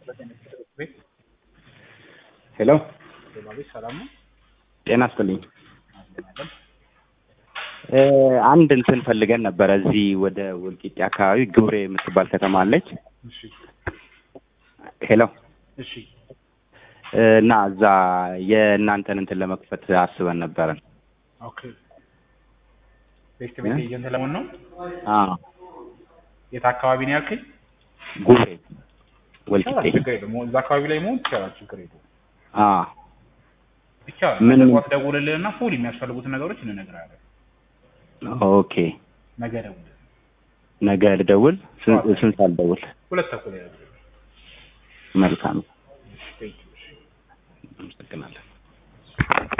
ሄሎ ቤት ሰላም ነው? ጤና ይስጥልኝ። እ አንድ እንትን ፈልገን ነበረ እዚህ ወደ ወልቂጤ አካባቢ ግብሬ የምትባል ከተማ አለች። እሺ ሄሎ እሺ እ እና እዛ የእናንተን እንትን ለመክፈት አስበን ነበረን። ኦኬ ቤት ቤት እ? ኤጀንት ለመሆን ነው? አዎ የት አካባቢ ነው ያልከኝ? ጉብሬ ይቻላል፣ ወልቂጤ። ችግር የለውም። እዛ አካባቢ ላይ መሆን ይቻላል፣ ችግር የለውም። አዎ ይቻላል። ምን- ነገ ጠዋት ደውልልንና ፉል የሚያስፈልጉትን ነገሮች እንነግርሃለን። ኦኬ ነገ ደውልልን። ነገ ልደውል። ስንት ስንት ሰዓት ልደውል? ሁለት ተኩል ላይ ደውልልን። መልካም እሺ፣ ቴንኪው። እሺ። አመሰግናለሁ።